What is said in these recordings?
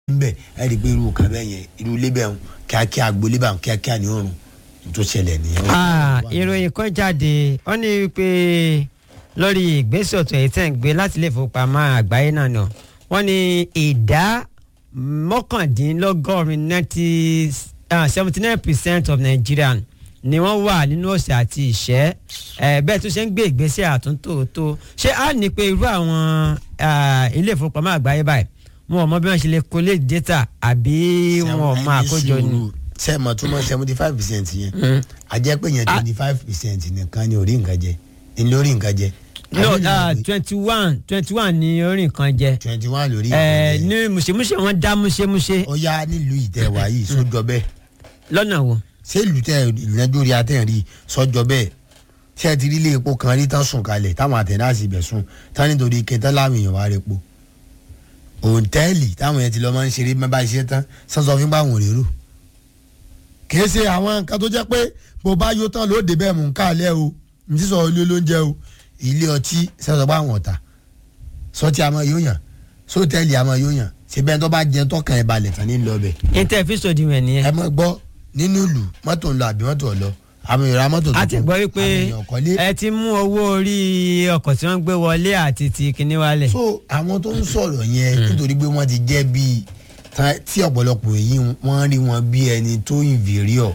nbẹ ẹ rí i pé irú kan bẹ́ẹ̀ yẹn irú ilé bẹ́ẹ̀ ń kíákíá agboolé bá ń kíákíá ní òrùn tó ṣẹlẹ̀ nìyẹn. Ah, ìròyìn kan jáde wọ́n ní wípé lórí ìgbésẹ̀ ọ̀tún èyí tẹ̀ ń gbé láti ilé ìfowópamọ́ àgbáyé náà nà wọ́n ní ìdá mọ́kàndínlọ́gọ́rin ninety seventy nine percent of Nigerian ni wọ́n wà nínú ọ̀sẹ̀ àti ìṣẹ́ ẹ̀ bẹ́ẹ̀ tó ṣe ń gbé ìgbésẹ̀ àtúntò tó ṣé á ní pé irú àwọn ah, ilé ìfowópamọ́ àgbáyé báyìí wọn ò mọ bí wọ́n ṣe lè collate data àbí wọn ò mọ àkójọ ni. sẹ́ẹ̀mọ̀ túmọ̀ seventy five percent yẹn a jẹ́ pé yẹn twenty five percent nìkan ni orí nǹkan jẹ ni lórí nǹkan jẹ. no twenty one twenty one ni orí nǹkan jẹ twenty one lórí ẹ nǹkan jẹ. ní mùsèmùsè wọn dá múṣemúṣe ó yá nílùú ìtẹ̀wá yìí sójọ bẹ́ẹ̀ lọ́nà wo. ṣé ìlú tẹ ìrìnàjò rí atẹ́rìn sọ́jọ́ bẹ́ẹ̀ ṣé ẹ ti rí ilé epo kan rí tán sùn kalẹ̀ táwọn àtẹ̀dáàsì ibẹ̀ sùn tán nítorí kẹtàn láwọn èèyàn wá repo òǹtẹ́ẹ̀lì táwọn yẹn ti lọ́ máa ń ṣeré mẹ́bà iṣẹ́ tán sọ́sọ́ fún báwọn rérò kìí ṣe àwọn nǹkan tó jẹ́ pé bó bá yó tán ló dé bẹ́ẹ̀ mú káàlẹ́ o ní sísọ ilé olóúnjẹ o ilé ọtí sẹ́sọ̀ bá wọn ọ̀tà sọtí àmọ́ yóò yàn sọ́tẹ́ẹ̀lì àmọ́ yóò yàn ṣe bẹ́ẹ̀ tó bá jẹ tọkàn ẹ̀ balẹ̀ tán ní lọ bẹ́ẹ̀ interface òdiwọ̀n nìyẹn. ẹ mọ gbọ́ nínú ìlú mọ́tò ń lọ àbí mọ́tò ọ̀ lọ àmì ìra mọ́tò tuntun a ti gbọ́ wípé àwọn èèyàn kọ́lé. ẹ ti mú owó orí ọkọ̀ tí wọ́n gbé wọlé àti ti kíní wálẹ̀. so àwọn tó ń sọ̀rọ̀ yẹn nítorí pé wọ́n ti jẹ́ bíi ta- tí ọ̀pọ̀lọpọ̀ èyí wọ́n rí wọn bí ẹni tó inferior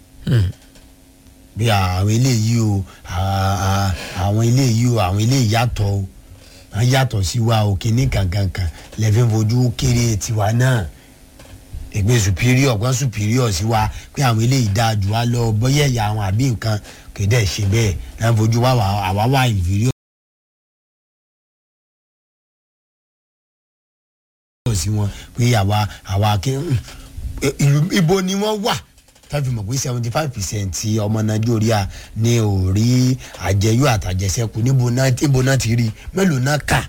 bí àwọn eléyìí o à- à- àwọn eléyìí o àwọn eléyìí yàtọ̀ o wọ́n yàtọ̀ sí wa o kìíní kankankan lẹ́fẹ̀ fojú kéré tiwa náà ẹgbẹ́ superior kan superior sí wa pé àwọn eléyìí dáa jù wá lọ bọ́yẹ̀ ẹ̀yà àwọn àbí nǹkan kéde ṣe bẹ́ẹ̀ náà fojú wa wà- àwa wà inferior. sí wọn pé àwa àwa kí ìlú ibo ni wọ́n wà táfi mọ̀ pé seventy five percent ọmọ nàìjíríà ní ò rí àjẹyó àtàjẹsẹ́kù níbo náà níbo náà ti rí mélòó náà kà.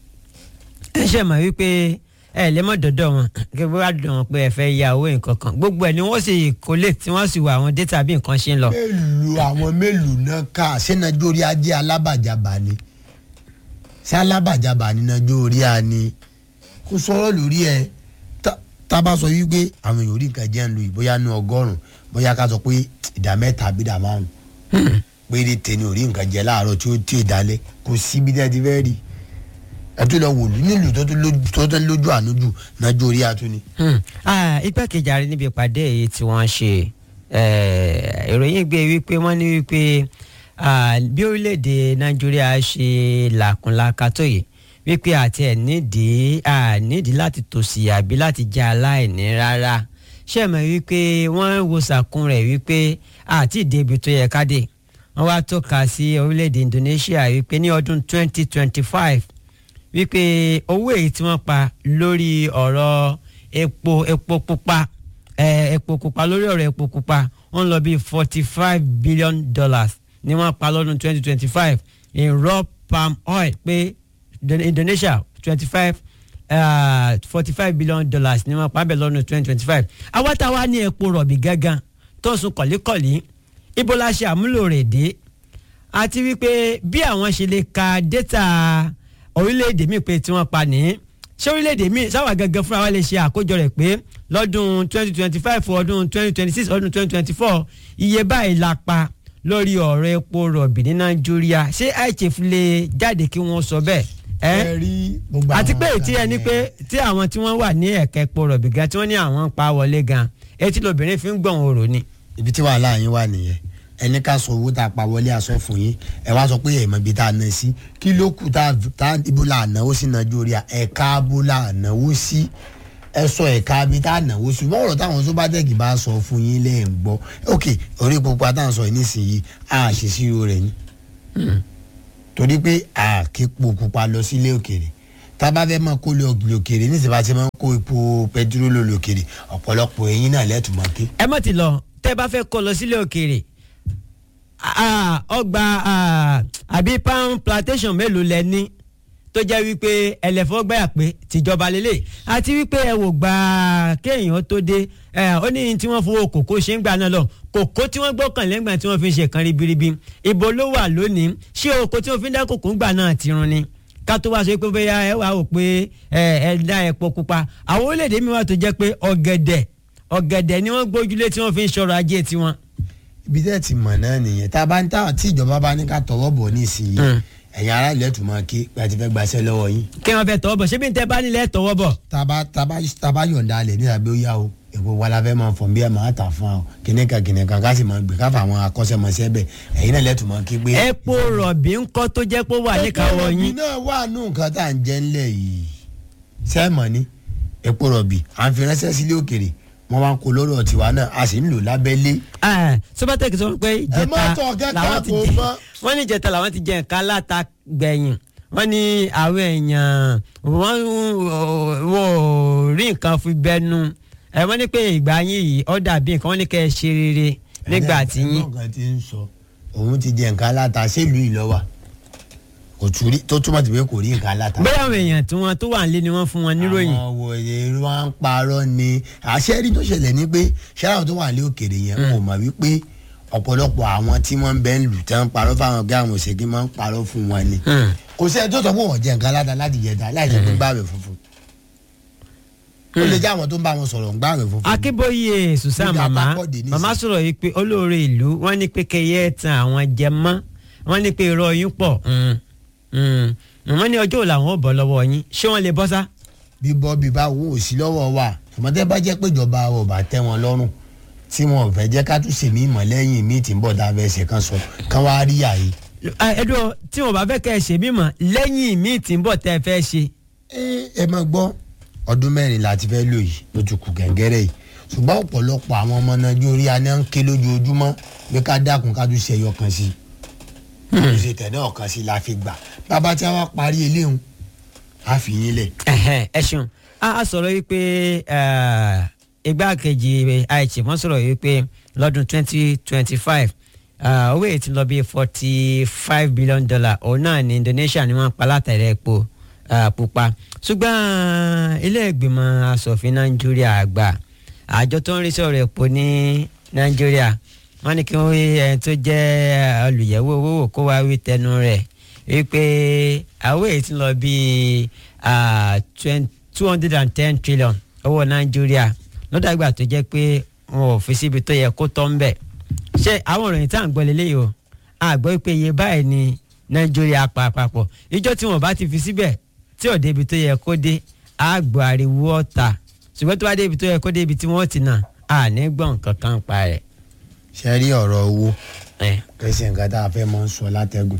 ẹ ṣe mọ̀ wípé ẹ lè mọ̀ dọ́dọ̀ wọn kí wọ́n á dùn wọn pé ẹ fẹ́ ya owó nǹkan kan gbogbo ẹ̀ ni wọ́n sì collate tí wọ́n sì wọ àwọn data bí nǹkan ṣe ń lọ. mélòó àwọn mélòó náà kà ṣé nàìjíríà jẹ́ alábàjábà ni ṣé alábàjábà ni nàìjíríà ni kó sọ̀rọ̀ lórí ẹ̀ tá- tá a bá sọ wípé àwọn èèyàn orí nǹkan jẹ́ ń lu ìbóyá nu ọgọ́rùn-ún bóyá ká sọ pé ìdá mẹ́ta àbí ìdá márùn-ún péré tẹni orí nǹkan jẹ láàárọ̀ tí ó tí ì dalẹ̀ kò síbi tẹ́ ti fẹ́ rí ẹ tún lọ wòlú nílùú tó tún lójú- tó tún lójú àánú jù nàìjíríà tún ni. Hmm. Ah, igbákejì ààrẹ níbi ìpàdé èyí tí wọ́n ṣe eh, ìròyìn gbé wípé wọ́n ní wípé ah, bí orílẹ̀-èdè nàìjíríà ṣe làkúnlàkà tó yìí wípé àti ẹ̀ nídìí ah, nídìí láti tòṣì àbí láti jẹ́ aláìní rárá ṣé ẹ mọ̀ wípé wọ́n wo sàkún rẹ̀ wípé àti ìdèbí tó yẹ ká dé wọ́n wá tọ́ka sí orílẹ̀-èdè Indonesia wípé ní ọdún 2025 wípé owó èyí tí wọ́n pa lórí ọ̀rọ̀ epo epo pupa eh, epo pupa lórí ọ̀rọ̀ epo pupa wọ́n lọ bí forty five billion dollars ni wọ́n pa lọ́dún twenty twenty five in raw palm oil pé Indo- Indonesia twenty five forty five billion dollars ni wọ́n pa bẹ́ẹ̀ lọ́dún twenty twenty five awátawá ní epo rọ̀bì gángan tó ń sun kọ̀líkọ̀lí ibo la ṣe àmúlò rẹ̀ dé àti wípé bí àwọn ṣe lè ka data orílẹ̀-èdè míì pé tí wọ́n pa ní ṣé orílẹ̀-èdè míì sáwà gangan fúnra wa lè ṣe àkójọ rẹ̀ pé lọ́dún 2025 ọdún 2026 ọdún 2024 iye báyìí la pa lórí ọ̀rọ̀ epo rọ̀bì ní nàìjíríà ṣé IHF lè jáde kí wọ́n sọ bẹ́ẹ̀ ẹ́ rí gbogbo àti àwọn pé nǹkan tí ẹni yẹn. pé tí àwọn tí wọ́n wà ní ẹ̀ka epo rọ̀bì gan tí wọ́n ní àwọn ń pa wọlé gan etí lobìnrin fi ń gbọ̀n orò ni. ibi tí wàhálà yín wà nìyẹn ẹni ká sọ owó tá a pa wọlé aṣọ fún yín ẹ wá sọ pé ẹ̀mọ́ ibi tá a ná sí kí ló kù tá a- tá a- ibo la náwó sí nàìjíríà ẹ̀ka abo la náwó sí ẹ sọ ẹ̀ka ibi tá a náwó sí wọ́n ọ̀rọ̀ táwọn sóbátẹ́ẹ̀kì bá sọ fún yín lẹ́ẹ̀ ń gbọ́ ok orí pupa tá à ń sọ yìí nísìnyí a ṣe sírò rẹ̀ ni torí pé a kì í po pupa lọ sílé òkèrè tá a bá fẹ́ máa kó lọ òkèrè níṣẹ́ bá ti máa ń kó epo pẹtirólò lòkèrè ọ̀pọ̀lọpọ̀ ẹ̀yin náà lẹ́tùmọ̀ ké ẹ mọ̀ ti lọ tẹ́ bá fẹ́ kó lọ sílé òkèèrè ah, ọgbà ah, àbí pound plantation mélòó lẹ ní tó jẹ́ wípé ẹlẹ́fọ́ gbáyà pé tìjọba lélẹ̀ àti wípé ẹ wò gbà kéèyàn tó dé ẹ, ó ní tí wọ́n fowó kòkó ṣe ń gbà náà lọ kòkó tí wọ́n gbọ́kànlé ńgbà tí wọ́n fi ń ṣe kan ribiribi ibo ló wà lónìí ṣé oko tí wọ́n fi ń dá kòkó ńgbà náà ti run ni ká tó wá sọ pé bóyá ẹ wà ó pé ẹ ẹ dá epo pupa àwọn orílẹ̀-èdè mi wà tó jẹ́ pé ọ̀gẹ̀dẹ̀ ọ̀gẹ̀dẹ̀ ni wọ́n gbójúlé tí wọ́n fi ń ṣọrọ̀ ajé tiwọn. ibi tẹ́ ti mọ̀ náà nìyẹn tá a bá ń tà tí ìjọba bá ní ká tọwọ́ bọ̀ nísìnyí Mm. ẹ̀yin ará ilẹ̀ tún máa ké pé a ti fẹ́ gbaṣẹ́ lọ́wọ́ yín kí wọ́n fẹ́ tọwọ́ bọ̀ ṣé bí n tẹ́ bá nílẹ̀ tọwọ́ bọ̀. tá a bá tá a bá tá a bá yọ̀ǹda alẹ̀ nígbà bí ó yá o èpo wa la fẹ́ máa fọ̀n bí ẹ máa tà fún wa o kìnìkan kìnìkan ká sì máa gbé káfà àwọn akọ́ṣẹ́mọṣẹ́ bẹ̀ ẹ̀yin náà lẹ́tùn máa ké pé. epo rọ̀bì ńkọ́ tó jẹ́ pé ó wà níkàáwọ́ epo rọ̀bì yín. náà wà nù nǹkan tá à ń jẹ ńlẹ̀ yìí sẹ́ẹ̀mọ̀ ni epo rọ̀bì à ń fi ránṣẹ́ sílé òkèrè wọ́n wá ń kó lọ́rọ̀ tiwa náà a sì ń lò lábẹ́lé. Ah, Sobatech sọ pé Ẹ má ìjẹta tọ̀ kẹ́kẹ́ làwọn ti kò jẹ mọ́. wọ́n ní ìjẹta làwọn ti jẹ nǹkan aláta gbẹ̀yìn wọ́n ní àwọn èèyàn wọ́n wọ́n ò rí nǹkan fi bẹ́nu ẹ wọ́n ní pé ìgbà yín yìí ó dàbí nǹkan wọ́n ní kẹ́ ẹ ṣe rere nígbà tí yín. ẹ̀rọ nǹkan ti ń sọ òun ti jẹ nǹkan aláta sílùú ìlọ́wà kò tún rí tó túmọ̀ sí pé kò rí nǹkan aláta. bóyá àwọn èèyàn tí wọ́n tó wà nílé ni wọ́n fún wọn níròyìn. àwọn wòye wọn ń parọ́ ni àṣẹ́rí tó ṣẹlẹ̀ ni pé ṣẹ́ráwọ̀ tó wà ní òkèèrè yẹn kò mọ̀ wípé ọ̀pọ̀lọpọ̀ àwọn tí wọ́n ń bẹ́ ń lù tán ń parọ́ fáwọn ọ̀gá àwọn òṣèké máa ń parọ́ fún wọn ni. Hmm. kò sí ẹni tó sọ pé wọ́n jẹ nǹkan aláta láti jẹta láì jẹ́ pé gbààwẹ̀ funfun. ó lè jẹ́ àwọn tó ń bá wọn sọ̀rọ̀ ń gbààwẹ̀ funfun. akínbóyè susan Níbi mama àpapọ̀dé nísìnyí. mama sọ̀rọ̀ yìí pé olóore ìlú wọ́n ní pé kẹyẹ tan àwọn jẹ mọ́ wọ́n ní pé irọ́ yín pọ̀ Mm. Mm. wọ́n ní ọjọ́ wo làwọn ò bọ́ lọ́wọ́ yín ṣé wọ́n lè bọ́ sá. bíbọ́ bíbá wo ò sí lọ́wọ́ wa tòmọ́tẹ́ bá jẹ́ pé ìjọba wa ò bá tẹ́ wọn lọ́rùn tí wọn ò fẹ́ jẹ́ ká tún sèmí ìmọ̀ lẹ́yìn míì tí ń bọ̀ tá a fẹ́ ṣe kan sọ kán wá rí àyè. ẹdùn tí wọn bá fẹ́ kẹ́ ẹ ṣe mímọ̀ lẹ́yìn míì tí ń bọ̀ tẹ́ ẹ fẹ́ ṣe. ẹ ẹ máa gbọ́ ọdún mẹ́rin la ti fẹ́ lò yìí ló ti kù gẹ́gẹ́rẹ́ yìí ṣùgbọ́n ọ̀pọ̀lọpọ̀ àwọn ọmọ nàìjíríà ní à ń ké lójoojúmọ́ pé ká dákun ká tún ṣe ẹyọ kan sí i kò ṣe tẹ̀ náà kan sí i la fi gbà bàbá tí a wá parí eléhùn á fi yín lẹ̀. Ẹhẹ́n, ẹ ṣeun a a sọ̀rọ̀ yìí pé eh, igbákejì àìsí wọ́n sọ̀rọ̀ yìí pé lọ́dún twenty twenty five owó èyí ti lọ bí forty five billion dollar òun náà ní Indonesia ni wọ́n pa látàrí epo ah, pupa ṣùgbọ́n ilé ìgbìmọ̀ asòfin Nàìjíríà àgbà àjọ tó ń rí sọ̀rọ̀ epo ní Nàìjíríà wọ́n ní kí wọ́n rí ẹni tó jẹ́ olùyẹ̀wò owó wò kó wá wí tẹnu rẹ̀ wípé àwọn èyí ti lọ bíi two hundred and ten trillion owó nàìjíríà lọ́dọ̀ àgbà tó jẹ́ pé wọn ò fi síbi tó yẹ kó tọ́ ń bẹ̀. ṣé àwọn ìròyìn tá à ń gbọ́ lélẹ́yìí o a gbọ́ pé iye báyìí ni nàìjíríà pa àpapọ̀ ìjọ tí wọn bá ti fi síbẹ̀ tí ò débi tó yẹ kó dé a gbọ́ ariwo ọ̀tà ṣùgbọ́n tó bá débi tó yẹ kó débi tí wọ́n ti nà á ní gbọ̀n kankan pa rẹ̀. ṣe rí ọ̀rọ̀ owó ẹ̀. kẹsì nǹkan tá a fẹ́ máa ń sọ látẹ̀gùn.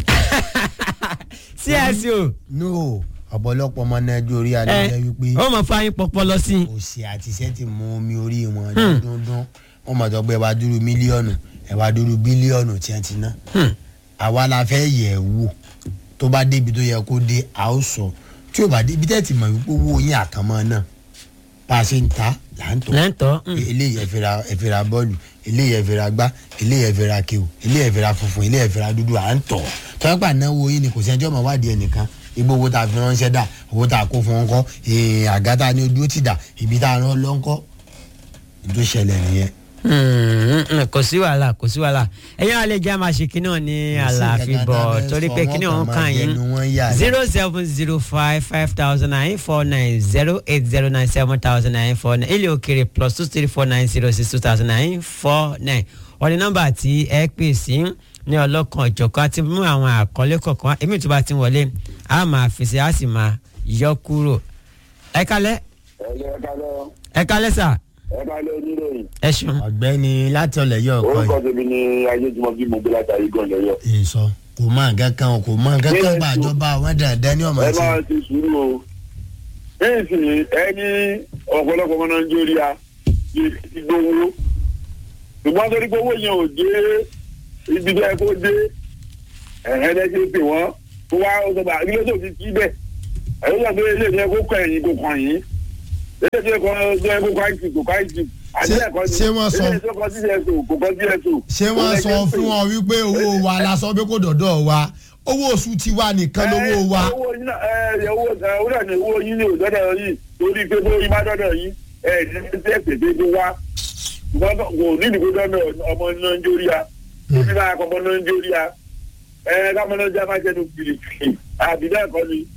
cso no ọ̀pọ̀lọpọ̀ ọmọ nàìjíríà ló ẹ jẹ́ wípé ó mọ̀ fún ayín pọpọlọ sí i. òsì àti iṣẹ́ ti mú omi orí wọn dúndún wọn mọ̀ tó pé ẹ wá dúró mílíọ̀nù ẹ wá dúró bílíọ̀nù tí wọ́n ti ná. Hmm. àwa la fẹ́ yẹ̀ ẹ́ wò tó bá débi tó yẹ kó dé a ó sọ tí ò bá débi tẹ́ ti mọ̀ wípé owó yín àkànmọ́ náà bá a ṣe ń ta là ń tọ́ lẹ́ńtọ́ eléyìí ẹ fi ra ẹ fi ra bọ́ọ̀lù eléyìí ẹ fi ra gbá eléyìí ẹ fi ra kéwù eléyìí ẹ fi ra funfun eléyìí ẹ fi ra dúdú à ń tọ̀ tọ́pẹ́ náwó yín ni kò sẹ́jọ́ mọ̀ wádìí ẹnìkan igbó owó tá a fi ránṣẹ́ dà owó tá a kó fún ọkọ àga tá a ní ojú ó ti dà ibi tá a rán lọ́ńkọ́ tó ṣẹlẹ̀ nìyẹn. kò sí wàhálà kò sí wàhálà ẹ̀yin àlejò àmà ṣe kínní ọ̀ ní àlàáfíà bọ̀ torí pé kínní ọ̀hún kàn yín zero seven zero five five thousand nine four nine zero eight zero nine seven thousand nine four nine ilé òkèrè plus two three four nine zero six two thousand nine four nine ọ̀nì nọ́mbà tí ẹ pè sí ní ọlọ́kan ọ̀jọ̀kan àti mú àwọn àkọlé kọ̀ọ̀kan èmi tó bá ti wọlé a máa fèsì a sì máa yọ kúrò ẹ kálẹ́ ẹ̀lẹ́ ẹ̀ka lọ ẹ kálẹ́ sà ẹ̀ka lọ oníròyìn. ẹ ṣeun. ọ̀gbẹ́ni láti ọ̀lẹ́ yọ ọkọ orúkọ tèmi ni ayéjúmọ́ bí mo gbé látàrí gan lẹ́yọ. yìí sọ kò mọ nǹkan kan o, kò mọ nǹkan kan bá àjọba àwọn dandan ní ọmọ ẹ sí máa ti sùúrù o. níìsì ẹni ọ̀pọ̀lọpọ̀ ọmọ nàìjíríà yìí ti gbowó. ṣùgbọ́n torí pé owó yẹn ò dé ibi tó yẹ kó dé ẹ̀hẹ́n ẹ ṣe pè wọ́n kó wá ó sọgbà ilé tó fi kí bẹ́ẹ̀ ẹ̀rọ sọ pé ilé ìyẹn kó kọ ẹ̀yìn kó kàn yín ilé tó yẹ kó kó kọ́ àìsí kó kọ́ àìsí. Ṣé- ṣé wọ́n sọ- ilé tó kọ sí ẹ̀sùn kò kọ sí ẹ̀sùn. ṣé wọ́n sọ fún ọ wípé owó wa la sọ pé kò dọ̀dọ̀ wa owó oṣù tiwa nìkan lówó wa. ẹ owó yín náà ẹ owó ẹ owó náà ni owó yín ní òdọ́dọ̀ yìí torí pé bó yín bá dọ́dọ̀ yín ẹ ní ẹ tẹ́ pèpè tó wá ṣùgbọ́n kò ní ìdìbò dọ́dọ̀ ọmọ nàìjíríà ó ní bá ọmọ nàìjíríà ẹ káwọn nàìjíríà máa jẹnu kìrìkìrì àbí bẹ́ẹ̀ kọ́ ni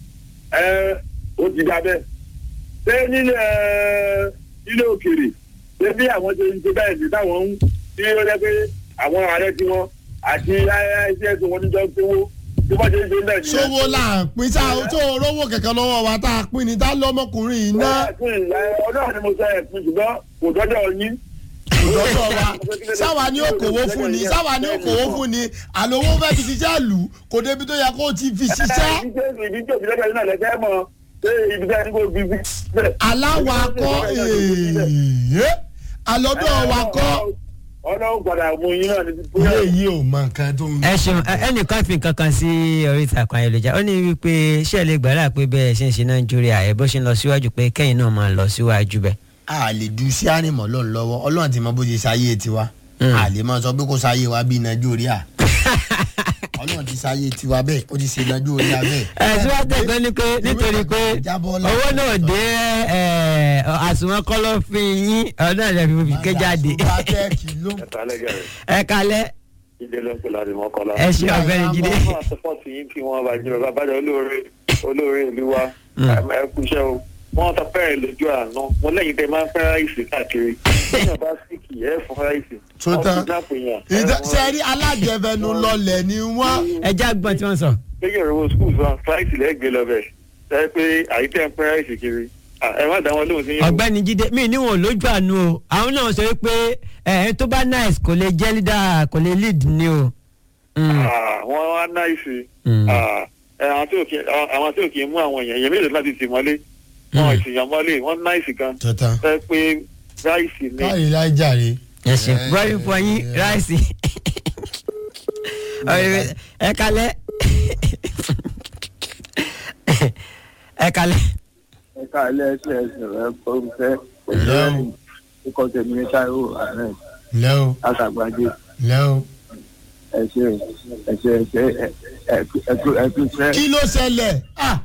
ẹ ó ti dá bẹ́ẹ̀ ṣé nílẹ̀ nílẹ̀ òkèèrè ṣé bí àwọn ṣe ń ṣe bẹ́ẹ̀ sí táwọn ń tí ó jẹ́ pé àwọn ààrẹ tí wọ́n àti iṣẹ́ tí wọ́n níjọ́ ń pínwó tí wọ́n ṣe ń ṣe bẹ́ẹ̀ nìyẹn. sówó là ń pín sá tó rówó kẹ̀kẹ́ lọ́wọ́ wa tá a pín ni tá lọ́mọkùnrin yìí ná ọdún ni mo sọ ẹ̀ fún ṣùgbọ́n kò dọ́jọ́ yín. lọ́dọ̀ wa sáwa ni ó kówó fún ni sáwa ni ó kówó fún ni àlówó fẹ́ fi ṣiṣẹ́ lù kò débi tó yẹ kó o ti fi ṣiṣẹ́ ibi tí òbí lẹ́gbẹ̀ẹ́ náà lẹ́gbẹ̀ẹ́ mọ̀ ṣé ibi tí a ní kó bí bí. aláwa kọ́ èèyàn alọ́dọ̀ wa kọ́ ọlọ́run padà mú yín náà níbi tó ilé yìí ò mọ nǹkan tó ń ẹ ṣeun ẹ- ẹnìkan fi nǹkan kan sí orí ìtàkùn ayélujára ó ní wípé ṣé ẹ lè gbàdá pé bẹ́ẹ̀ ṣe ń ṣe nàìjíríà ẹ bó ṣe ń lọ síwájú pé kẹ́yìn náà máa lọ síwájú bẹ́ẹ̀. a lè du sí àrìmọ́ lọ́n lọ́wọ́ ọlọ́run ti mọ bó ṣe ṣayé tiwa Mm. a lè máa sọ pé kó ṣayé wa bíi nàìjíríà ọlọ́run ti ṣayé tiwa bẹ́ẹ̀ ó ti ṣe nàìjíríà bẹ́ẹ̀. ẹ síwájú ẹ̀gbọ́n ni pé nítorí pé Jábọ́ láti owó náà dé ẹ, àsùnwọ̀n kọ́lọ́fín yín ọ̀dọ́ rẹ̀ fi ké jáde. Bátẹ́ẹ̀kì ló ń ẹ̀ka lẹ́gẹ̀rẹ́ ẹ kalẹ́ ìdè ló ń pè láti mọ́kànlá. ẹ ṣe ọ̀gbẹ́ni jíde. wọ́n àtọ́pọ̀tì yín kí wọ́n bá jẹ́ bàbá bàjẹ́ olóore olóore ìlú wa ẹ kú iṣẹ́ o wọ́n ta fẹ́rẹ̀ lójú àná mo lẹ́yìn tẹ máa ń fẹ́ ráìsì káàkiri lẹ́yìn bá síkì ẹ̀ fún ráìsì Tó tán. sẹ́rí Ìdá- sẹ́rí alájẹfẹnu lọlẹ̀ ni wọ́n. ẹ já gbọ́n tí wọ́n sọ. lẹ́yìn ọ̀rọ̀ skul fún ráìsì lẹ́gbẹ̀ẹ́ lọ́bẹ̀ sẹ́rí pé àyíkẹ́ ń fẹ́ ráìsì kiri Ah, ẹ má dá wọn lóhùn sí yín o. ọ̀gbẹ́ni jíde mi níwọ̀n lójú àánú o àwọn náà sọ pé ẹ tó bá nice kò lè jẹ́ leader kò lè lead ni o. Mm. Ah, wọ́n wá náìsì Mm. Ah, ẹ, àwọn tí ò kí àwọn tí ò kí ń mú àwọn èèyàn èèyàn mélòó láti tì mọ́lé wọn ìsìnyàn mọ́lé wọ́n náìsì gan tó tán. fẹ́ pé ráìsì ni káyìí láì jàre. ẹ ṣe bọ́ọ̀lù fún yín ráìsì Ọ̀rẹ́, ẹ kalẹ́ ẹ kalẹ́ ẹ̀ka ilé ẹsẹ̀ ẹsẹ̀ rẹ̀ kọ́ńtẹ́ Hello. ikọ̀ tèmi ní táíwò ààrẹ lẹ́ o látàgbàdé lẹ́ o. ẹ̀ṣẹ̀ ẹ̀ṣẹ̀ ẹ̀ṣẹ̀ ẹ̀kú ẹ̀kú fẹ́. kí ló ṣẹlẹ̀? Ah!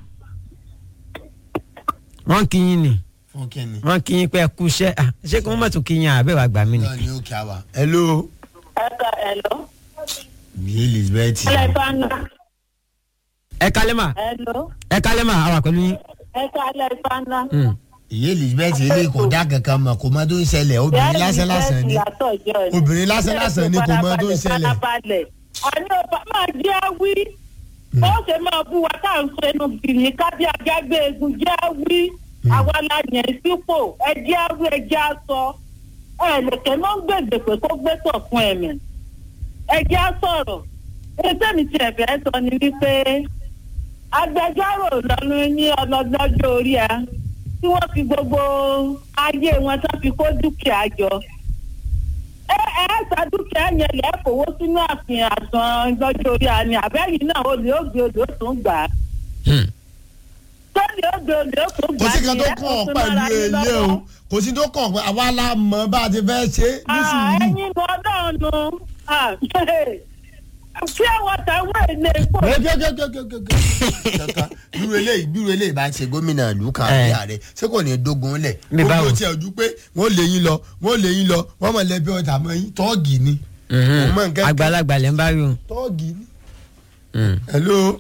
wọ́n kí yín ni fún kínní. wọ́n kí yín pé ẹ kú iṣẹ́ Ah, ṣé kí wọ́n mọ̀ tún kí yín àbẹ́ wàá gbà mí ni. náà ni ó kí a wà. hello. Ẹ̀ka ẹ̀lọ́. bí elizabeth. Ẹlẹ́fánà. ẹ kalẹ́ mà Ẹ̀lọ́. ẹ kalẹ́ mà àwà pẹ̀lú yín. Ẹ̀ka ẹlẹ́fánà. Mm. ìyá elizabeth ilé kò dá kankan mọ̀ kò mọ tó ń ṣẹlẹ̀ obìnrin lásán lásán ni. obìnrin lásán lásán ni kò mọ tó ń ṣẹlẹ̀. Àní ọba máa jẹ́ wí. Ó ṣe máa bú wa tá à ń fẹnu bìrì kábí ajá gbé egun jẹ́ wí. Àwa la yẹn sípò ẹ jẹ́ wí ẹ jẹ́ aṣọ. Ẹ lèkè náà ń gbèdè pé kó gbé tọ̀ fún ẹ̀mí. Ẹ jẹ́ sọ̀rọ̀. Ètò mi ti ẹ̀fẹ̀ sọ ni wípé agbẹjọ́rò lọ́nu ní ọlọ́dọ́jọ́ orí ẹ tí wọ́n fi gbogbo ayé wọn tán fi kó dúkìá jọ. ẹ ẹ ta dúkìá yẹn lẹ́ kówó sínú àfihàn àsán lọ́jọ́ orí ẹ ni àbẹ́yìn náà olè ó gbé olè ó tún gbà á. Hmm. tọ́lẹ̀ ó gbé olè ó tún kò gbà á sí kan tó ẹ kàn ọ́ tún pẹ̀lú mára yín èyí o lọ́wọ́. kò sí tó kàn pé àwa la mọ̀ bá a ti fẹ́ ṣe é ní Ah, sùúrù. ẹ̀yin nu ọlọ́run nu Ah, kí àwọn tàwọn èlé pò kankan bírú eléyìí bírú eléyìí bá ṣe gómìnà ìlú kan àbí Eh. ààrẹ ṣé kò ní dógun lẹ̀ Bí báwo? gbogbo tí ojú pé wọ́n lè yín lọ wọ́n lè yín lọ wọ́n mọ̀ lẹ́bí ọ̀tà mọ́ yín tọ́ọ̀gì ni Mhm. Mo mọ nǹkan kan. àgbàlagbà lẹ́ ń bá rí o. tọ́ọ̀gì ni. Mm. hello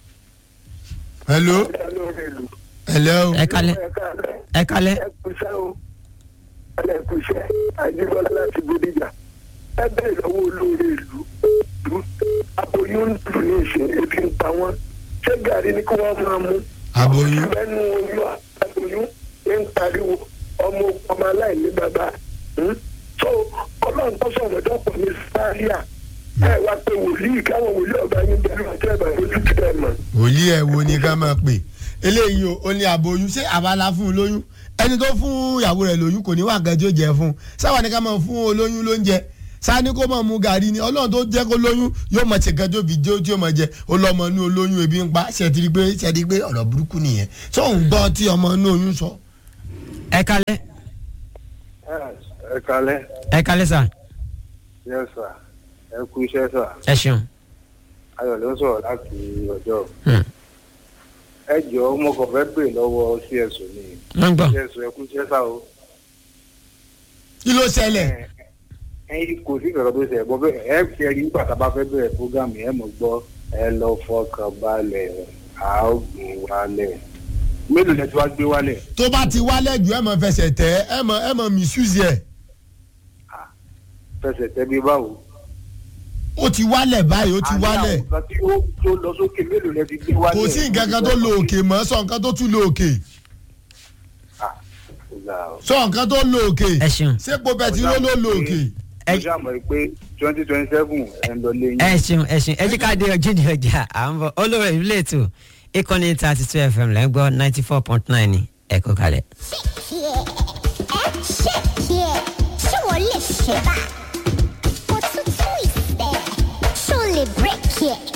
hello hello ẹ kalẹ́ ẹ kalẹ́ ẹkùṣẹ́ o ẹlẹ́kùṣẹ́ àjíbọ́lá láti bódìjà ẹ bẹ́ẹ̀ lọ́wọ́ olóore ìlú ìlú aboyún ń dùn ní ìsìn ebi ń pa wọ́n ṣé gàrí ni kí wọ́n máa mú aboyún lẹ́nu oyún aboyún ń pariwo ọmọ ọmọ aláìní bàbá hmm? so ọlọ́run tó sọ̀rọ̀ dọ́pọ̀ ní sáríà ẹ wá pé wòlíì káwọn wòlíì ọba yín bẹ̀rù àti ẹ̀bà lójú ti bẹ̀ mọ̀. wòlíì ẹ̀ wo ni ká máa pè eléyìí o ó ní aboyún ṣé àbálá fún un lóyún ẹni tó fún ìyàwó rẹ̀ lóyún kò ní wà nǹkan tí ó jẹ fún un sáwà ní ká máa fún olóyún lóúnjẹ sani kó máa mu gàrí ni ọlọ́run tó jẹ́ kó lóyún yóò máa ṣe kan tó fi jó tí ó máa jẹ ó lọ ọmọ inú olóyún ebi ń pa ṣètìrí pé ṣètìrí pé ọ̀rọ̀ burúkú nìyẹn tó ń gbọ́ tí ọmọ inú oyún sọ. ẹ kalẹ́ ẹ kalẹ́ ẹ kalẹ́ sà yẹ sà ẹ kú iṣẹ́ sà ẹ ṣeun. ayọ̀ ló sọ̀rọ̀ láti ọjọ́ Hmm. ẹ jọ̀ọ́ mo kàn fẹ́ pè lọ́wọ́ cso ni wọ́n gbọ́. cso ẹ kú iṣẹ́ sà o kí ló ṣẹlẹ̀ ẹyin kò sí ìrọ̀rọ̀ tó ṣe ẹ̀gbọ́n bẹ́ẹ̀ ẹ fi ẹ̀rí nígbà tá a bá fẹ́ bẹ̀rẹ̀ fúgàmù ẹ mọ̀ gbọ́ ẹ lọ fọkàn balẹ̀ a ó gbé wálẹ̀ mélòó lẹ ti wá gbé wálẹ̀ tó bá ti wálẹ̀ jù ẹ̀ mọ̀ fẹsẹ̀ tẹ̀ ẹ̀ mọ̀ ẹ̀ mọ̀ misuse ẹ̀ fẹsẹ̀ tẹ́ bí báwo. ó ti wálẹ̀ báyìí ó ti wálẹ̀ àní àwọn kan tí ó tó lọ sókè mélòó lẹ ti gbé wálẹ̀. kò sí nǹkan kan tó lo òkè mọ́ sọ nǹkan tó tún lo òkè Ah, ó ga ọ. sọ nǹkan tó lo òkè ẹ ṣeun sépo bẹtiró ló lo òkè mo ṣàmọ̀ pé twenty twenty seven ẹ̀ ń lọ léyìn. ẹ ṣeun ẹ ṣeun ẹ jí ká dé ọjọ́ ní ọjà à ń bọ̀ olórí ìlú ètò ìkànnì thirty two fm lẹ́ ń gbọ́ ninety four point nine ní ẹ̀kọ́ kalẹ̀. Yeah. ẹ ṣe yẹ ṣé wọ́n lè ṣe bá kó tún twist ẹ̀ ṣó lè break yẹ.